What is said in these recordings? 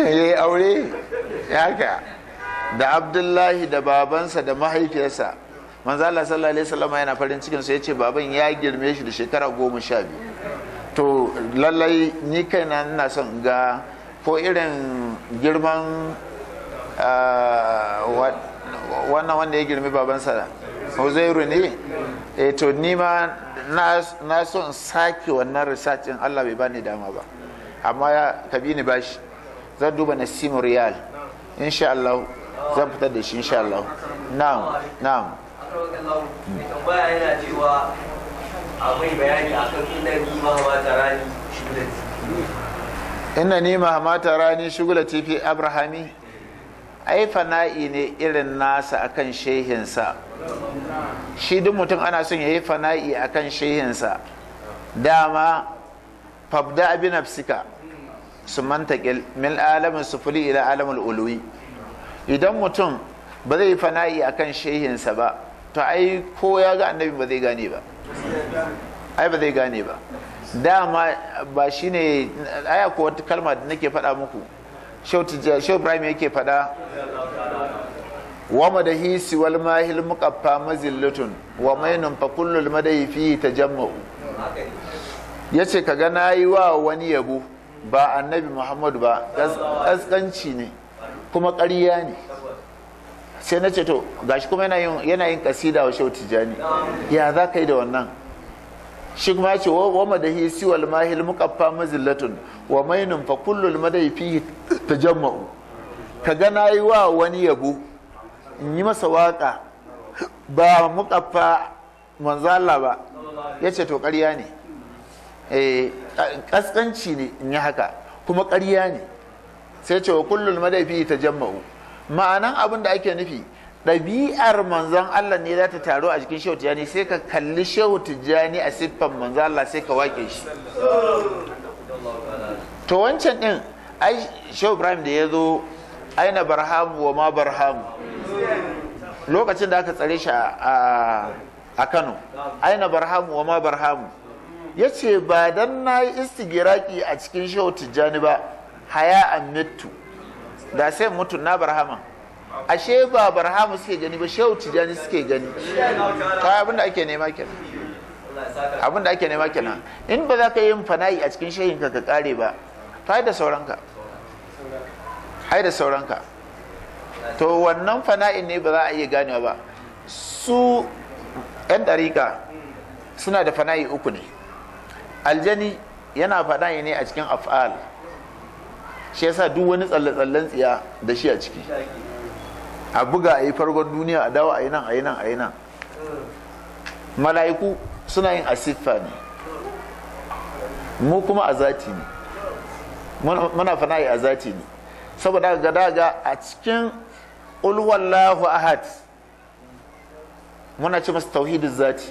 ya yi aure haka da abdullahi da babansa da mahaifiyarsa manzo Allah sallallahu alaihi wasallam yana farin cikin su yace baban ya girme shi da shekara goma sha biyu to lallai ni kaina ina son ga ko irin girman wannan wanda ya girmi babansa Huzairu ne eh to ni ma na so in sake wannan research in Allah bai bani dama ba amma ya kabi ni bashi zan duba nasimu riyal insha Allah zan fitar da shi insha Allah na'am na'am tambaya yana cewa akwai bayani akan inda ni ma ma tarani shugulati inna ni mahamata rani shugula tifi abrahami ai fana'i ne irin nasa akan shehinsa shi duk mutum ana son ya yi fana'i akan shehinsa dama fabda abi nafsika su mantaƙil min alamin sufuri ila alamin uluwi idan mutum ba zai yi fana'i akan shehinsa ba to ai ko ya ga annabi ba zai gane ba ai ba zai gane ba dama ba shine aya ko wata kalma da nake faɗa muku shau ibrahim yake faɗa wa madahi siwal mahil muqaffa mazillatun wa mainun fa kullul madahi fihi tajamma'u yace kaga nayi wa wani yabo ba annabi muhammadu ba kaskanci ne kuma ƙarya ne sai na ce to gashi kuma yana yin kasida wa shau tijani ya za ka yi da wannan shi kuma ya ce wa madahi siwal mahil muqaffa mazillatun wa mainun fa kullul madahi fihi tajamma'u kaga nayi wa wani yabo in yi masa waka ba muqaffa manzo Allah ba yace to ƙarya ne eh kaskanci ne in yi haka kuma ƙarya ne sai ce wa kullul madahi fihi tajamma'u ma'anan abin da ake nufi ɗabi'ar manzon Allah ne za ta taru a jikin shehu tijjani sai ka kalli shehu tijjani a siffan manzon Allah sai ka wake shi to wancan ɗin ai shehu ibrahim da ya zo aina barhamu wa ma barhamu lokacin da aka tsare shi a kano aina barhamu wa ma barhamu ya ce ba dan na yi istigiraki a cikin shehu tijjani ba haya an mitu da sai mutu na barhama ashe ba barhamu suke gani ba shehu tijani suke gani ta abin da ake nema kenan abin da ake nema kenan in ba za ka yi fana'i a cikin shehinka ka kare ba ta da sauranka hai da sauranka to wannan fana'in ne ba za a iya ganewa ba su 'yan ɗarika suna da fana'i uku ne aljani yana fana'i ne a cikin af'al shi yasa duk wani tsalle-tsallen tsiya da shi a ciki a buga a yi farkon duniya a dawo a yi nan a yi nan a yi nan mala'iku suna yin asiffa ne mu kuma a zati ne muna fana'i a zati ne saboda ga daga a cikin ulwallahu ahad muna ce masa tauhidin zati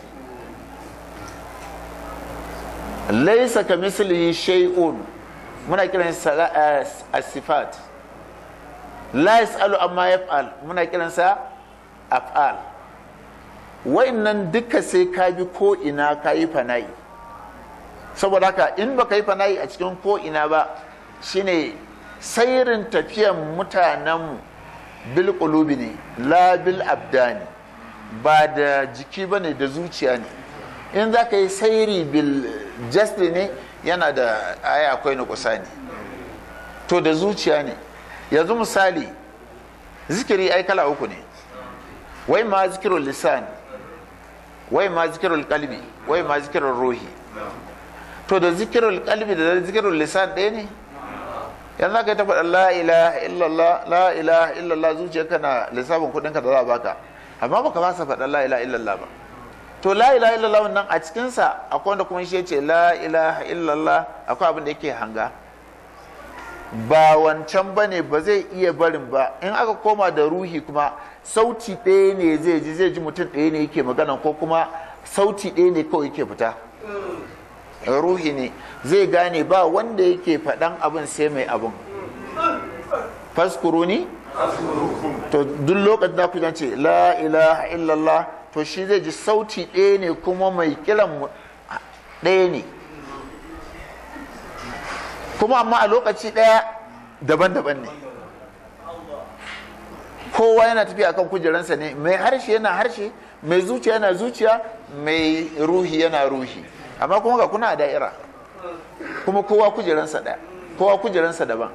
laisa ka mislihi shay'un muna kiran sa as-sifat la yasalu amma yaf'al muna kiran sa af'al wa'annan duka sai ka bi ko ina ka yi fana'i saboda haka in baka yi fana'i a cikin ko ina ba shine sairin tafiyan mutanenmu bil qulubi ne la bil abdani ba da jiki bane da zuciya ne in za ka yi sairi bil jasdi ne yana da aya akwai na kusa ne to da zuciya ne yanzu misali zikiri ai kala uku ne wai ma zikirul lisan wai ma zikirul kalbi wai ma zikirul ruhi to da zikirul kalbi da zikirul lisan ɗaya ne yanzu ka yi ta faɗa la ilaha illallah la ilaha illallah zuciyarka na lissafin kuɗinka da za a baka amma baka ba sa faɗa la ilaha illallah ba to la ilaha illallah wannan a cikinsa akwai wanda kuma shi ce la ilaha illallah akwai abin da yake hanga ba wancan ba ne ba zai iya barin ba in aka koma da ruhi kuma sauti ɗaya ne zai ji zai ji mutum ɗaya ne yake magana ko kuma sauti ɗaya ne kawai yake fita ruhi ne zai gane ba wanda yake faɗan abin sai mai abin faskuruni to duk lokacin da ku ce la ilaha illallah to shi zai ji sauti ɗaya ne kuma mai kiran ɗaya ne kuma amma a lokaci ɗaya daban-daban ne kowa yana tafiya akan kujeransa ne mai harshe yana harshe mai zuciya yana zuciya mai ruhi yana ruhi amma kuma ga kuna a da'ira kuma kowa kujeransa ɗaya kowa kujeransa daban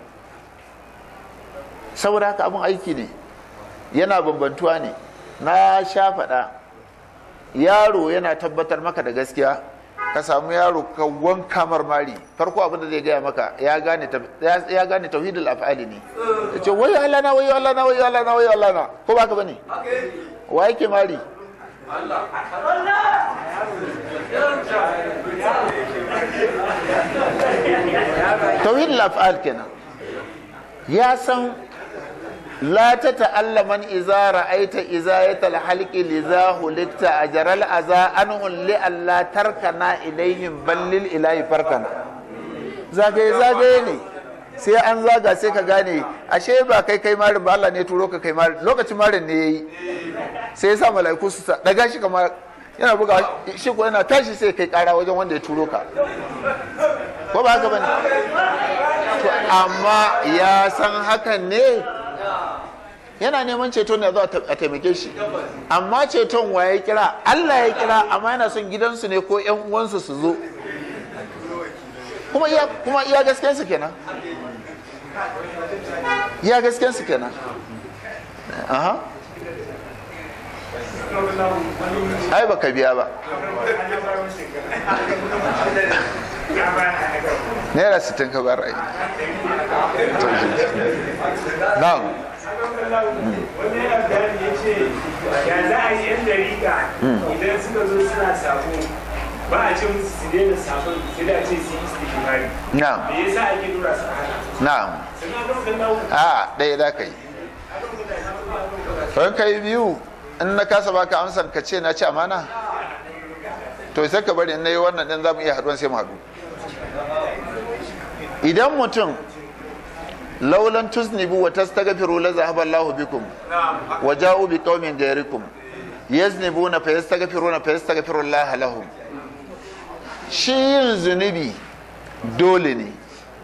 saboda haka abin aiki ne yana bambantuwa ne na sha faɗa yaro yana tabbatar maka da gaskiya ka samu yaro ka wanka marmari farko abin da zai gaya maka ya gane ya gane tauhidul af'ali ne ya ce wayo Allah na wayo Allah na wayo Allah na wayo Allah na ko baka bane wa yake mari tauhidul af'al kenan ya san لا تتألمن إذا رأيت إزاية الحلق لذا هلكت أجر الأذى أنه لألا تركنا إليهم بل للإله فركنا zagaye zagaye ne sai an zaga sai ka gane ashe ba kai kai marin ba Allah ne turo ka kai marin lokacin marin ne yayi sai ya sa mala'iku su sa daga shi kamar yana buga shi ko yana tashi sai kai kara wajen wanda ya turo ka ko ba haka bane to amma ya san hakan ne yana neman ceto ne zuwa a taimake shi amma ceton wa ya kira Allah ya kira amma yana son gidansu ne ko yan uwansu su zo kuma iya kuma iya gasken su kenan iya gasken su kenan aha ai baka biya ba naira sittin ka bar ai na'am wani yana bayani ya ce ya za a yi yan dariƙa idan suka zo suna sabo ba a ce musu su daina sabon sai da ce su yi istighfari na'am me yasa ake dora su a haka na'am sannan don kan dawo a ɗaya za ka yi don ka yi biyu in na kasa baka amsar ka ce na ci amana to sai ka bari in na yi wannan ɗin za mu iya haɗuwan sai mu haɗu idan mutum laulan tusnibu wa tastaghfiru la zahaba Allahu bikum wa ja'u bi qaumin ghayrikum yaznibuna fa yastaghfiruna fa yastaghfiru Allah lahum shi yin zunubi dole ne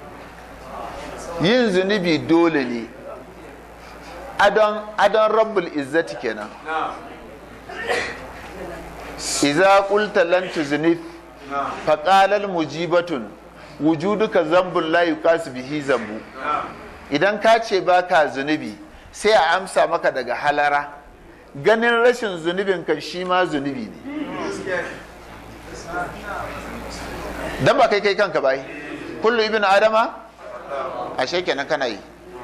yin zunubi dole ne adon adon rabbul izzati kenan iza qulta lan tuznif fa qala al mujibatun wujuduka zambun la yuqasu bihi zambu idan ka ce baka zunubi sai a amsa maka daga halara ganin rashin zunubin kan shi ma zunubi ne dan ba kai kai kanka bai kullu ibn adama ashe kenan kana yi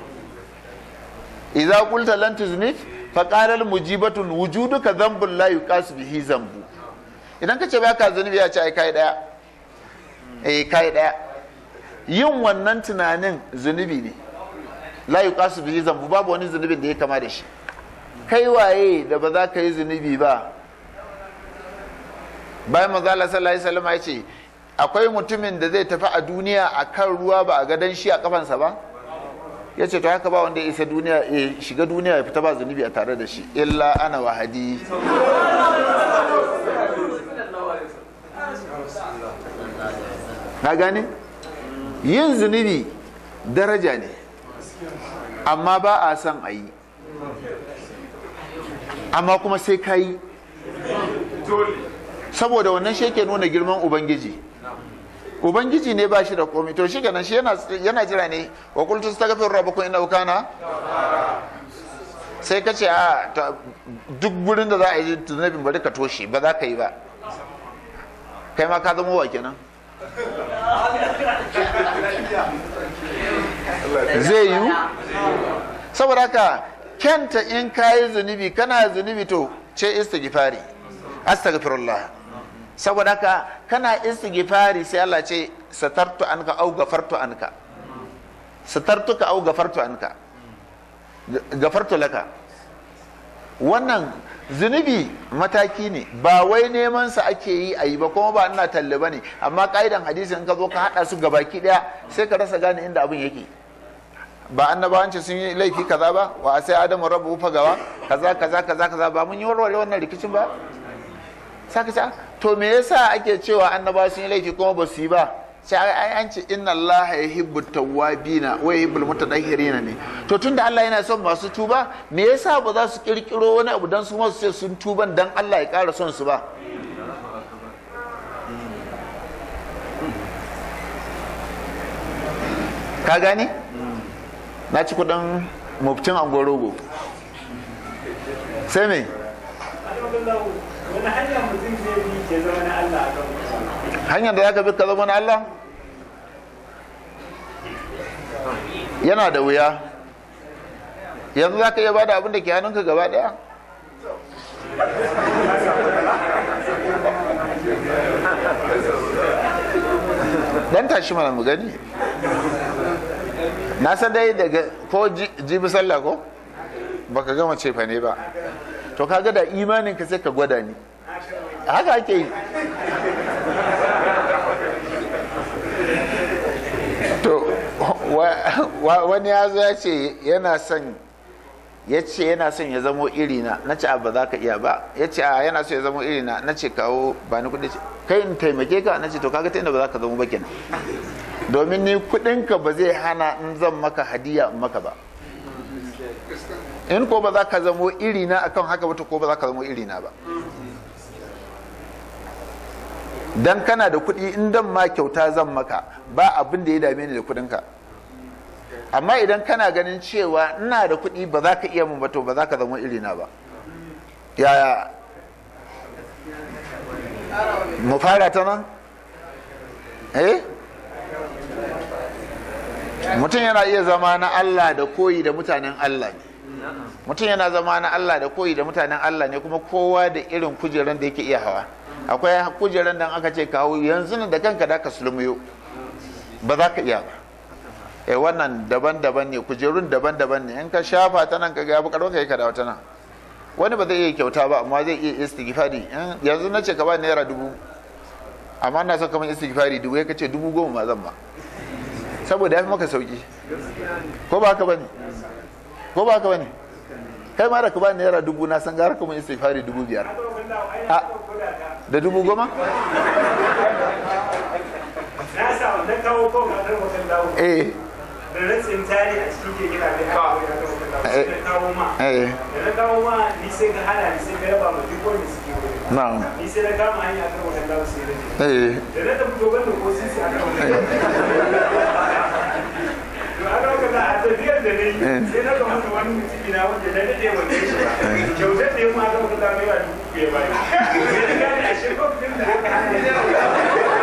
idza qulta lan tuznif fa qala al mujibatun wujuduka dhanbun la yuqasu bihi zambu idan ka ce baka zunubi ya ce ai kai daya eh kai daya yin wannan tunanin zunubi ne la yuqasu bihi zambu babu wani zunubin da ya kama da shi kai waye da ba za ka yi zunubi ba bayan manzo Allah sallallahu alaihi wasallam ya ce akwai mutumin da zai tafi a duniya a kan ruwa ba a gadon shi a kafansa ba ya ce to haka ba wanda ya isa duniya ya shiga duniya ya fita ba zunubi a tare da shi illa ana wahadi na gane yin zunubi daraja ne amma ba a son a yi amma kuma sai ka yi saboda wannan shi ke nuna girman ubangiji ubangiji ne ba shi da komai to shi kenan shi yana jira ne wa qultu astaghfiru rabbakum innahu kana sai ka ce a duk gurin da za a yi zunubin bari ka toshe ba za ka yi ba kai ma ka zama wa kenan zai yiwu saboda haka kyanta in kayi zunubi kana zunubi to ce istighfari astaghfirullah saboda haka kana istighfari sai Allah ce satartu anka au gafartu anka satartuka au gafartu anka gafartu laka wannan zunubi mataki ne ba wai neman sa ake yi a yi ba kuma ba ina talle ba ne amma ka'idan hadisi in ka zo ka hada su gabaki daya sai ka rasa gane inda abin yake ba annabawanci sun yi laifi kaza ba wa sai adamu rabu fagawa kaza kaza kaza kaza ba mun yi warware wannan rikicin ba saka ce to me yasa ake cewa annabawa sun yi laifi kuma ba su yi ba sai ai an ce inna Allah ya hibbu tawwabina wa yuhibbul mutatahhirina ne to tunda Allah yana son masu tuba me yasa ba za su kirkiro wani abu dan su masu ce sun tuban dan Allah ya ƙara son su ba ka gane na ci kudin muftin angorogo sai me wani hanyar mutum zai bi ke zama na Allah a kan hanyar da ya bi ka zama na Allah yana da wuya yanzu za ka iya bada abin da ke hannunka gaba daya dan tashi mana mu gani na san dai daga ko jibi sallah ko baka gama cefa ne ba to kaga da imanin ka sai ka gwada ni haka ake yi to wani ya zo ya ce yana son ya ce yana son ya zamo irina na ce ba za ka iya ba ya ce a yana so ya zamo irina na ce kawo ba ni kudi kai in taimake ka na ce to kaga ta inda ba za ka zamo ba kenan domin ni kudinka ba zai hana in zan maka hadiya in maka ba in ko ba za ka zamo irina akan haka ba to ko ba za ka zamo irina ba dan kana da kuɗi in dan ma kyauta zan maka ba abin da ya dame ni da kuɗinka amma idan kana ganin cewa ina da kuɗi ba za ka iya mun ba to ba za ka zama irina ba yaya mu fara ta nan eh mutum yana iya zama na Allah da koyi da mutanen Allah ne mutum yana zama na Allah da koyi da mutanen Allah ne kuma kowa da irin kujeran da yake iya hawa akwai kujeran da aka ce kawo yanzu da kanka da ka sulmiyo ba za ka iya ba eh wannan daban-daban ne kujerun daban-daban ne in ka shafa ta nan ka ga bukar ka yi ka dawo ta nan wani ba zai iya kyauta ba amma zai iya istighfari yanzu na ce ka ba naira dubu amma na son kamar istighfari dubu ya kace dubu goma ma zan ba saboda ya fi maka sauki ko ba haka bane ko ba haka bane kai ma da ka ba naira dubu na san gara kuma istighfari dubu biyar da dubu goma na sa na kawo ko ga nan wajen dawo eh da na tsintari a cikin ke gina da kawo ya kawo kan dawo sai na kawo ma eh da na kawo ma ni sai ga hana ni sai ga raba ma duk wanda suke wuri na'am ni sai na kama hanya kan wajen dawo sai na je eh da na tafi dogon da ko sisi a kan wajen dawo to aka ga da a tafiyar da ne sai na ga mutu wani mutumi na wanda na dade wanda shi ba kyautar da yamma aka ga da mai ba dubu ya bai sai na gane a shekar din da aka hana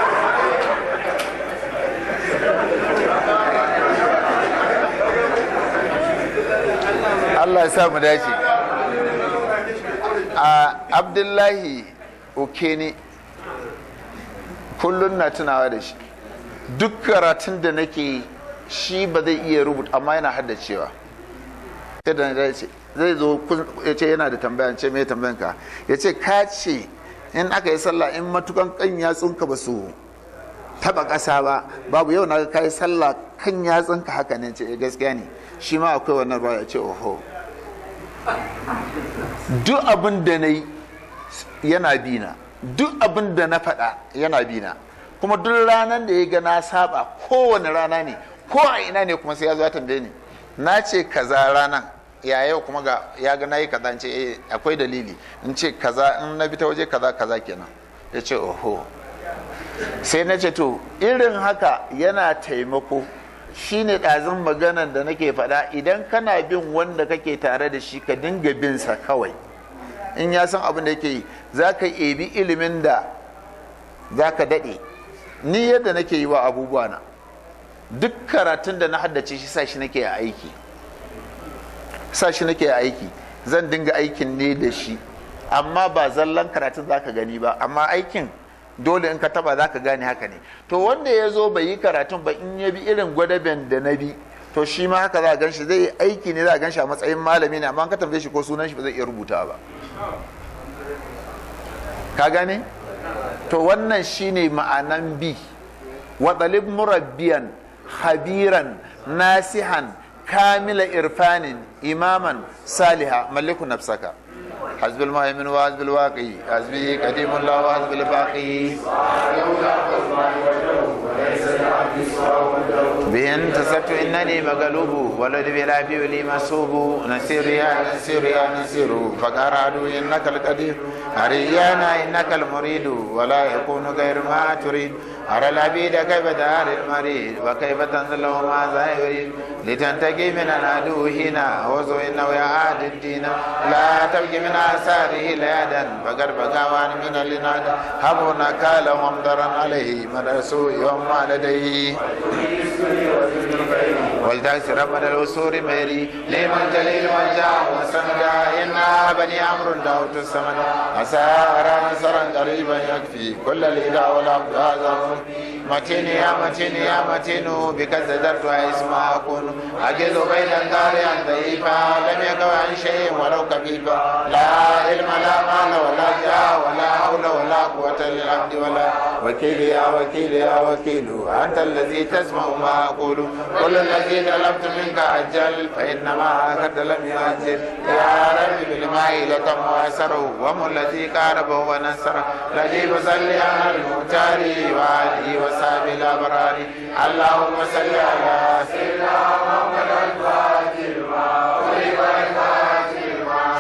Allah ya sa mu dace a abdullahi okene kullum na tunawa da shi duk karatun da nake yi shi ba zai iya rubuta amma yana haddacewa sai da na ce zai zo kun- ya ce yana da tambaya ce mai tambayan ka ya ce ka ce in aka yi sallah in matukan kan yatsunka ba su taba ƙasa ba babu yau na ga kai sallah kan yatsunka haka ne ce "Eh, gaskiya ne shi ma akwai wannan ruwa ya ce oho duk abin da na yi yana bina duk abin da na faɗa yana bina kuma duk ranar da ya ga na saba kowane rana ne ko a ina ne kuma sai ya zo ya tambaye ni na ce kaza ranan ya yau kuma ga ya ga na yi kaza in ce eh akwai dalili in ce kaza in na bi ta waje kaza kaza kenan ya ce oho sai na ce to irin haka yana taimako shine ɗazin maganan da nake faɗa idan kana bin wanda kake tare da shi ka dinga bin sa kawai in ya san abin da yake yi za ka ebi ilimin da za ka daɗe ni yadda nake yi wa abubuwa na duk karatun da na haddace shi sa shi nake a aiki sa shi nake a aiki zan dinga aikin ne da shi amma ba zallan karatun za ka gani ba amma aikin dole in ka taba za ka gane haka ne to wanda ya zo bai yi karatun ba in ya bi irin gwadaben da na bi to shi ma haka za a gan shi zai yi aiki ne za a gan shi a matsayin malami ne amma an ka tambaye shi ko sunan shi ba zai iya rubuta ba ka gane to wannan shine ma'anan bi wa talib murabbiyan habiran nasihan kamila irfanin imaman saliha maliku nafsaka حزب المهيمن وحزب الواقي حزبه قديم الله وحزب الباقي بهن تصبت إنني مغلوب ولد بلا بيولي مسوب نسير يا نسير يا نسير فقال عدو إنك القدير أريانا إنك المريد ولا يكون غير ما تريد أرى العبيد كيف دار المريد وكيف تنزل له ماذا يريد لتنتقي من العدو هنا وزو إنه يعاد الدين لا تبقي من آثاره ليادا فقد بقى من الإناد هبنا كالهم ضرا عليه من سوء يوم لديه والتأس ربنا الوسور ميري لمن جليل من جاء وسندا إنا بني عمرو دعوت السمد عسى أرى نصرا قريبا يكفي كل الإله والعبد هذا متين يا متين يا متين بك زدرت اسما أكون أجد بين الدار ضعيفا لم يكن عن شيء ولو كفيفا لا علم لا مال ولا جاه ولا حول ولا قوة للعبد ولا وكيل يا وكيل يا وكيل أنت الذي تسمع ما أقول كل الذي طلبت منك أجل فإنما أخذت لم يؤجل يا رب بالماء لتم وأسره وم الذي قاربه ونصره الذي بصلي على المختار وآله وصحبه الأبرار اللهم صل على سيدنا محمد الفاتح لما أغلق الفاتح لما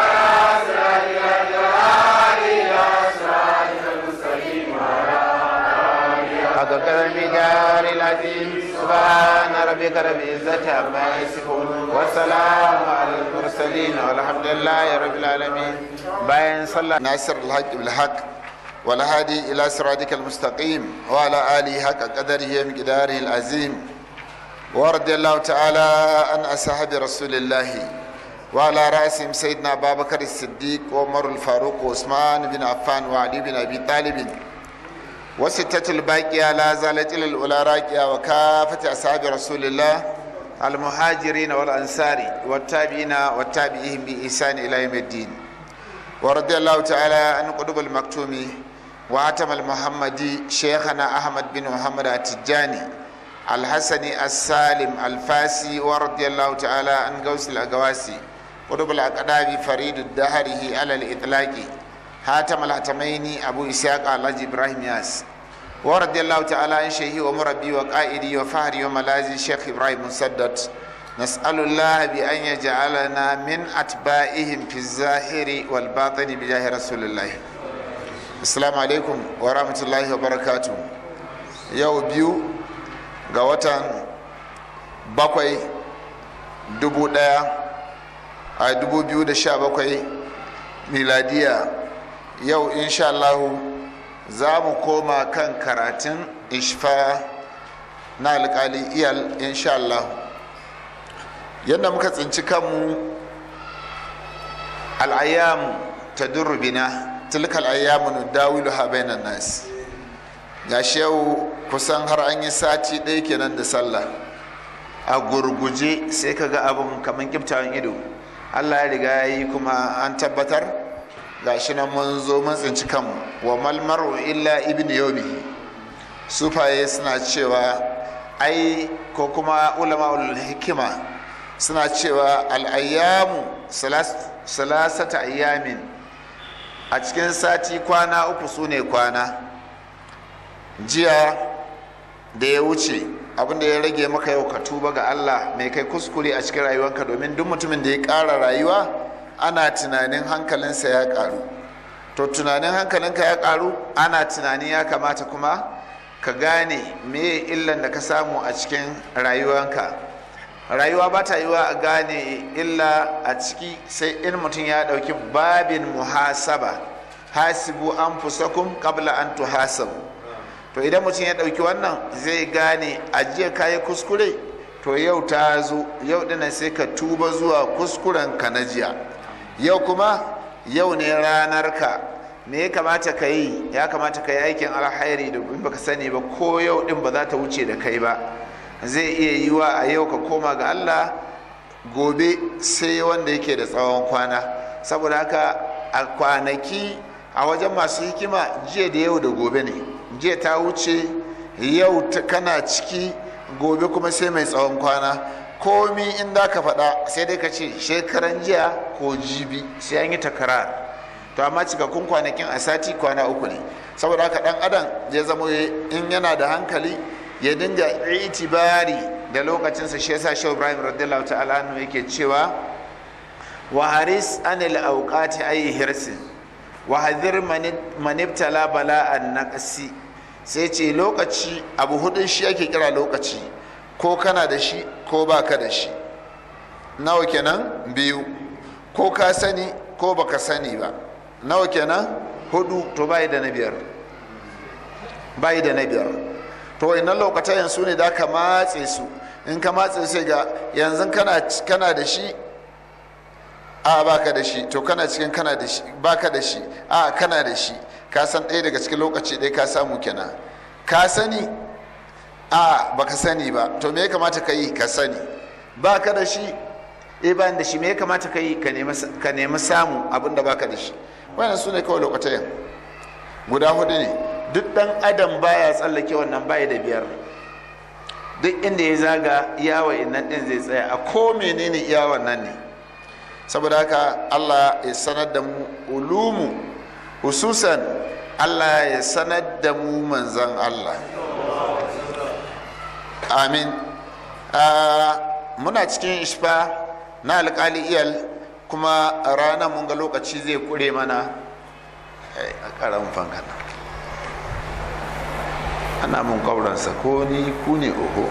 حق المدار العظيم سبحان ربك رب العزة عما يصفون والسلام على المرسلين والحمد لله رب العالمين باين صلى ناصر الحق بالحق والهادي إلى صراطك المستقيم وعلى آله حق قدره مقداره العظيم ورضي الله تعالى عن أصحاب رسول الله وعلى رأسهم سيدنا أبا بكر الصديق وعمر الفاروق وعثمان بن عفان وعلي بن أبي طالب وستة الباقية لا زالت إلى الأولى راكية وكافة أصحاب رسول الله المهاجرين والأنصار والتابعين والتابعين بإحسان إلى يوم الدين ورضي الله تعالى عن قطب المكتوم وعتم المحمدي شيخنا أحمد بن محمد التجاني الحسني السالم الفاسي ورضي الله تعالى عن غوث الأقواسي قطب الأقداب فريد الدهره على الإطلاق هاتم الهتمين أبو إسحاق الحاج إبراهيم ياس ورضي الله تعالى عن شيخي ومربي وقائدي وفهري وملاذي الشيخ إبراهيم مسدد نسأل الله بأن يجعلنا من أتباعهم في الظاهر والباطن بجاه رسول الله السلام عليكم ورحمة الله وبركاته يو بيو غواتان bakwai dubu daya a dubu biyu da sha bakwai miladiya yau insha Allahu za mu koma kan karatun ishfa na alkali iyal insha Allahu yadda muka tsinci kanmu al'ayyamu ta durubina tilkal ayyamu nudawilu ha bainan nas gashi yau kusan har an yi sati ɗaya kenan da sallah a gurguje sai ka ga abin kamar kiftawan ido allah ya riga ya yi kuma an tabbatar gashi nan mun zo mun tsinci kanmu wa malmaru illa ibn yomi sufaye suna cewa ai ko kuma ulama hikima suna cewa al'ayyamu salasata ayyamin a cikin sati kwana uku su ne kwana jiya da ya wuce abinda ya rage maka yau ka tuba ga allah mai kai kuskure a cikin rayuwanka domin duk mutumin da ya ƙara rayuwa ana tunanin hankalinsa ya karu to tunanin hankalinka ya karu ana tunanin ya kamata kuma ka gane me illan da ka samu a cikin rayuwanka rayuwa ba ta yiwa a gane illa a ciki sai in mutum ya ɗauki babin muhasaba hasibu an fusakun kabla an tuhasabu to idan mutum ya ɗauki wannan zai gane ajiya kayi kuskure to yau ta zo yau dinan sai ka tuba zuwa kuskuren ka na jiya yau kuma yau ne ranar ka me ya kamata ka yi ya kamata ka yi aikin alhairi da in baka sani ba ko yau din ba za ta wuce da kai ba zai iya yiwa a yau ka koma ga Allah gobe sai wanda yake da tsawon kwana saboda haka a kwanaki a wajen masu hikima jiya da yau da gobe ne jiya ta wuce yau kana ciki gobe kuma sai mai tsawon kwana komi in da ka faɗa sai dai ka ce shekaran jiya ko jibi sai an yi takarar to amma cikakkun kwanakin a sati kwana uku ne saboda haka ɗan adam zai zama in yana da hankali ya dinga itibari da lokacinsa shi yasa shehu ibrahim radiyallahu ta'ala anhu yake cewa wa haris anil awqati ayi hirsin wa hadir man ibtala bala'an naqsi sai ce lokaci abu hudun shi ake kira lokaci ko kana da shi ko baka da shi nawa kenan biyu ko ka sani ko baka sani ba nawa kenan hudu to bai da na biyar bai da na biyar to ina lokacin su ne da ka matse su in ka matse sai ga yanzu kana kana da shi a baka da shi to kana cikin kana da shi baka da shi a kana da shi ka san ɗaya daga cikin lokaci ɗaya ka samu kenan ka sani a baka sani ba to me ya kamata ka yi ka sani baka da shi eh bayan da shi me ya kamata ka yi ka nemi samu abin da baka da shi wannan su ne kawai lokacin guda hudu ne duk dan adam baya tsallake wannan baya da biyar duk inda ya zaga iyawa innan din zai tsaya a ko menene iyawan nan ne saboda haka allah ya sanar da mu ulumu hususan allah ya sanar da mu manzan allah amin muna cikin ishfa na alkali iyal kuma ranar mun ga lokaci zai kure mana a karamin fankana ana mun kauransa ko ni ku ne oho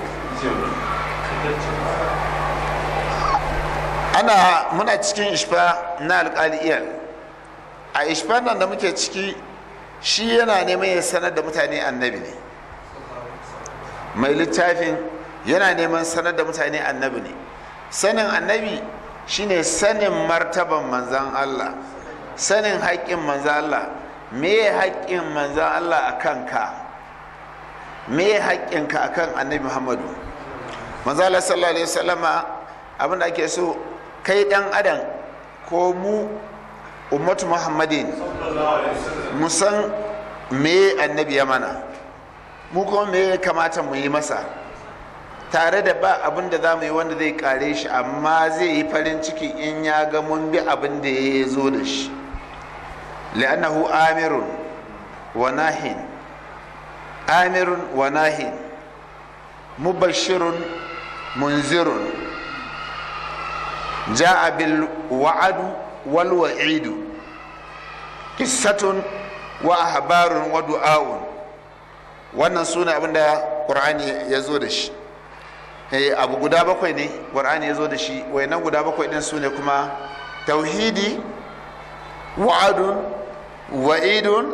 ana muna cikin ishfa na alkali iyal a ishfa nan da muke ciki shi yana neman ya sanar da mutane annabi ne mai littafin yana neman sanar da mutane annabi ne sanin annabi shine sanin martaban manzan Allah sanin haƙƙin manzan Allah me haƙƙin manzan Allah a kanka me haƙƙinka a kan annabi Muhammadu manzan Allah sallallahu alaihi wasallama abin da ake so kai ɗan adam ko mu ummatu muhammadin mu san me annabi ya mana mu kuma me ya kamata mu yi masa tare da ba abin da za mu yi wanda zai kare shi amma zai yi farin ciki in ya ga mun bi abin da ya zo da shi li'annahu amirun wa nahin amirun wa nahin mubashirun munzirun ja'a bil wa'adu wal wa'idu qissatun wa ahbarun wa du'a'un wannan sune abin da qur'ani ya zo da shi abu guda bakwai ne ƙwar'ani ya zo da shi wayannan guda bakwai ɗin su ne kuma tauhidi wa'adun wa'idun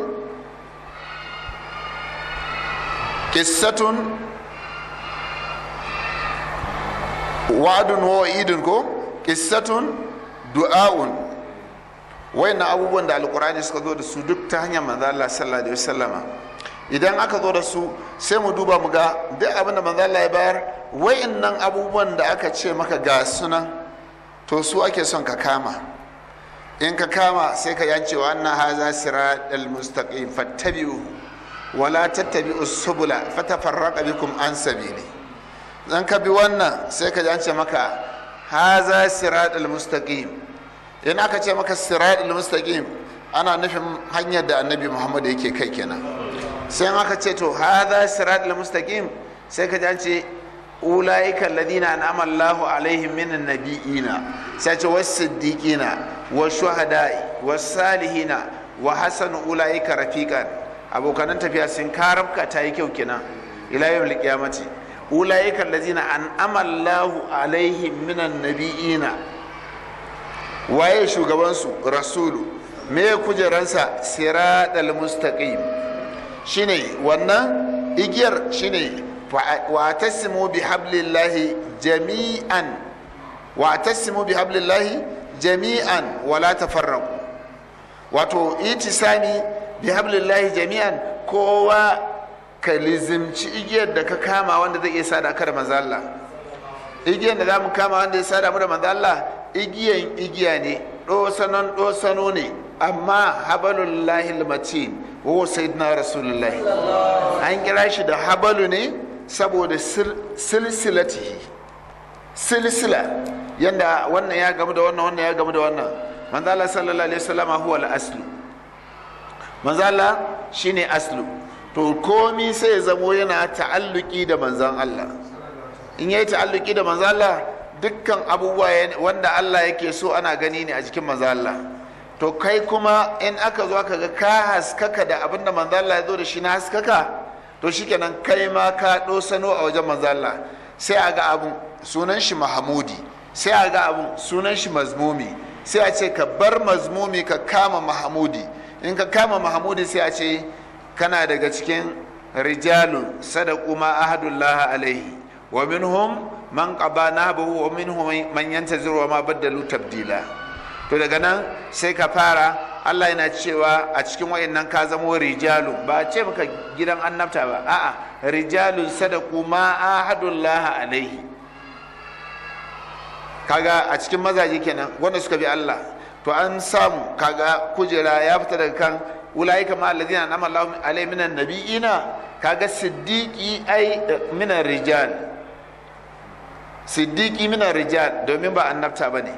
kissatun wa'adun wa'idun ko kissatun du'a'un wayannan abubuwan da alƙur'ani suka zo da su duk ta hanyar manzo Allah sallallahu alaihi wasallama idan aka zo da su sai mu duba mu ga duk abin da manzo Allah ya bayar wayannan abubuwan da aka ce maka ga sunan to su ake son ka kama in ka kama sai ka yance wa anna haza siratal mustaqim fattabi'u wala tattabi'u subula fatafarraqa bikum an sabili dan ka bi wannan sai ka yance maka haza siratal mustaqim in aka ce maka siratal mustaqim ana nufin hanyar da annabi muhammad yake kai kenan sai aka ce to hadha siratal mustaqim sai ka ce ulaika alladhina an'ama Allahu alaihim minan nabiyina sai ce was siddiqina was shuhada'i was salihina wa hasanu ulaika rafiqan abokanan tafiya sun karabka ta yi kyau kenan ila yawmil qiyamati ulaika alladhina an'ama Allahu alaihim minan nabiyina waye shugabansu rasulu me kujeransa siratal mustaqim shine wannan igiyar shine wa tasimu bi hablillahi jami'an wa tasimu bi hablillahi jami'an wala tafarraqu wato itisami bi hablillahi jami'an kowa ka lizimci igiyar da ka kama wanda zai iya sada ka da manzo Allah igiyar da zamu kama wanda ya sada mu da manzo Allah igiyan igiya ne dosanon dosano ne amma habalullahi matin wa sayyidina rasulullahi an kira shi da habalu ne saboda silsilatihi silsila yanda wannan ya gamu da wannan wannan ya gamu da wannan manzo Allah sallallahu alaihi wasallam huwa al-aslu manzo Allah shine aslu to komi sai ya zamo yana ta'alluki da manzan Allah in yayi ta'alluki da manzan Allah dukkan abubuwa wanda Allah yake so ana gani ne a jikin manzan Allah to kai kuma in aka zo aka ga ka haskaka da abinda manzan Allah ya zo da shi na haskaka to shikenan kai ma ka sano a wajen manzan Allah sai a ga abun sunan shi mahamudi sai a ga abun sunan shi mazmumi sai a ce ka bar mazmumi ka kama mahamudi in ka kama mahamudi sai a ce kana daga cikin rijalun sadaku ma ahadullah alaihi wa minhum man qaba nahbahu wa minhum man yantaziru wa ma baddalu tabdila to daga nan sai ka fara Allah yana cewa a cikin wayannan ka zamo rijalun ba a ce maka gidan annabta ba a'a rijalun sadaku ma ahadullah alaihi kaga a cikin mazaje kenan wanda suka bi Allah to an samu kaga kujera ya fita daga kan ulaika ma allazina an'ama Allahu alaihim minan nabiyina kaga siddiqi ai minan rijal siddiqi minan rijal domin ba annabta bane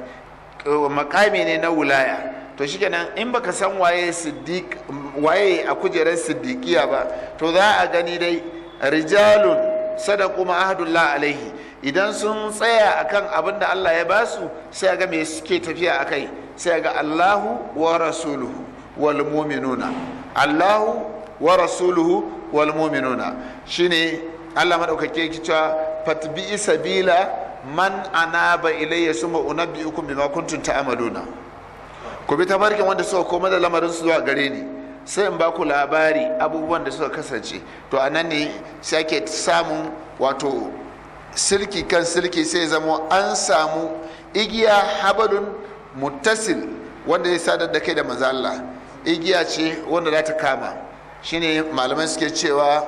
makami ne na wulaya to shikenan in baka san waye siddiq waye a kujerar siddiqiya ba to za a gani dai rijalun sadaqu ma ahadullah alaihi idan sun tsaya akan abin da Allah ya basu sai ga me suke tafiya akai sai ga Allahu wa rasuluhu wal mu'minuna Allahu wa rasuluhu wal mu'minuna shine Allah madaukake yake cewa fatbi sabila man anaba ilayya suma unabbiukum bima kuntum ta'maluna ku bi tabarkin wanda suka koma da lamarin su zuwa gare ni sai in ba ku labari abubuwan da suka kasance to anan ne sai ake samun wato silki kan silki sai zama an samu igiya habalun muttasil wanda ya sadar da kai da maza Allah igiya ce wanda za ta kama shine malamai suke cewa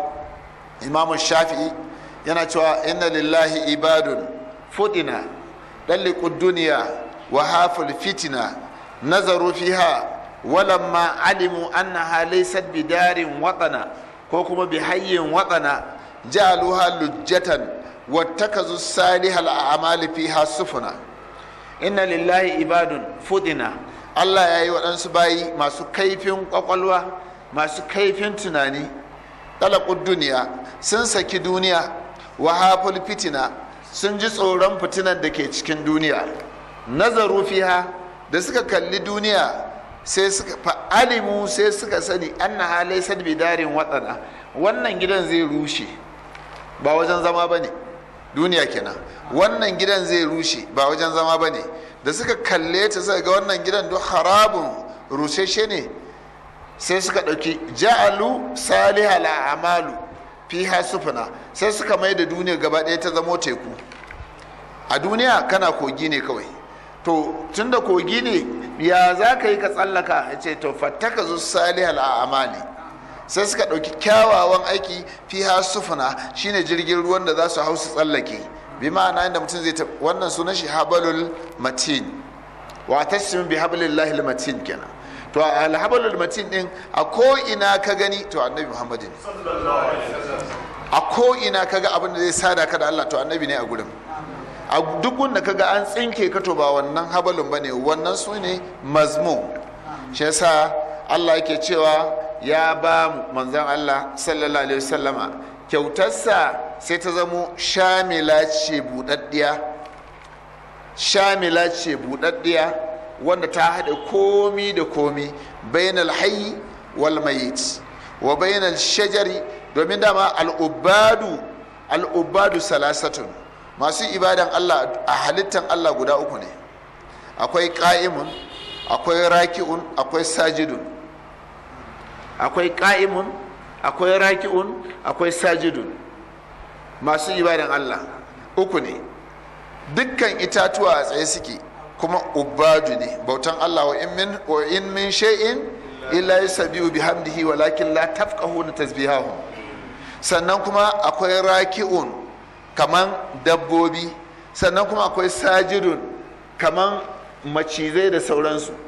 imamu shafi'i yana cewa inna lillahi ibadun fudina dalliqud duniya wa haful fitina nazaru fiha walamma alimu annaha laysat bidarin watana ko kuma bihayyin watana ja'aluha lujjatan wattakazu salihal a'mali fiha sufuna inna lillahi ibadun fudina Allah ya yi waɗansu bayi masu kaifin ƙwaƙwalwa masu kaifin tunani ɗalaƙun duniya sun saki duniya wa haful fitina sun ji tsoron fitinan da ke cikin duniya nazaru fiha da suka kalli duniya sai suka fa'alimu sai suka sani anna halai sadbi darin watsana wannan gidan zai rushe ba wajen zama ba ne duniya kenan wannan gidan zai rushe ba wajen zama ba ne da suka kalle ta suka ga wannan gidan duk harabun rusheshe ne sai suka ɗauki ja'alu salihal a'malu fiha sufuna sai suka mai da duniya gaba ɗaya ta zamo teku a duniya kana kogi ne kawai to tunda kogi ne ya za ka yi ka tsallaka ya ce to fattaka zu salihal a'mali sai suka ɗauki kyawawan aiki fiha sufuna shine jirgin ruwan da za su hau su tsallake bi ma'ana inda mutum zai wannan sunan shi habalul matin wa tasmin bi hablillahi matin kenan to al habalul matin din a ko ina ka gani to annabi muhammad ne a ko ina ka ga abin da zai sada ka da Allah to annabi ne a gurin a duk wanda ka ga an tsinke ka to ba wannan habalun bane wannan su ne mazmum shi yasa Allah yake cewa ya ba manzon Allah sallallahu alaihi wasallama kyautarsa sai ta zamo shamila ce buɗaɗɗiya shamila ce buɗaɗɗiya wanda ta haɗa komi da komi bainal hayyi wal mayit wa bainal shajari domin dama al'ubadu al'ubadu salasatun masu ibadan Allah a halittan Allah guda uku ne akwai ƙa'imun akwai raki'un akwai sajidun akwai ƙa'imun akwai raki'un akwai sajidun masu ibadan Allah uku ne dukkan itatuwa a tsaye suke kuma ubadu ne bautan Allah wa in min wa in min shay'in illa yusabbihu bihamdihi walakin la tafqahuna tasbihahum sannan kuma akwai raki'un kaman dabbobi sannan kuma akwai sajidun kaman macizai da sauransu